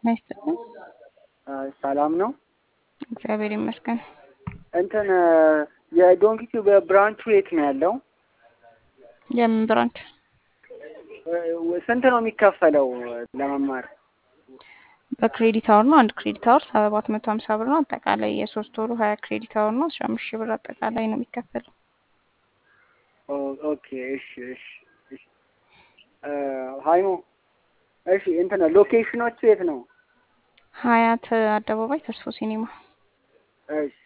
አይስጥልኝ። ሰላም ነው። እግዚአብሔር ይመስገን። እንትን የዶንኪቱ በብራንቹ የት ነው ያለው? የምን ብራንች? ስንት ነው የሚከፈለው ለመማር? በክሬዲት አወር ነው። አንድ ክሬዲት አወር ሰባት መቶ ሀምሳ ብር ነው። አጠቃላይ የሶስት ወሩ ሀያ ክሬዲት አወር ነው። አስራ አምስት ሺህ ብር አጠቃላይ ነው የሚከፈለው። ኦኬ እሺ እሺ እሺ ሀይሞ እሺ እንትን ሎኬሽኖቹ የት ነው? ሀያት አደባባይ ተስፎ ሲኒማ። እሺ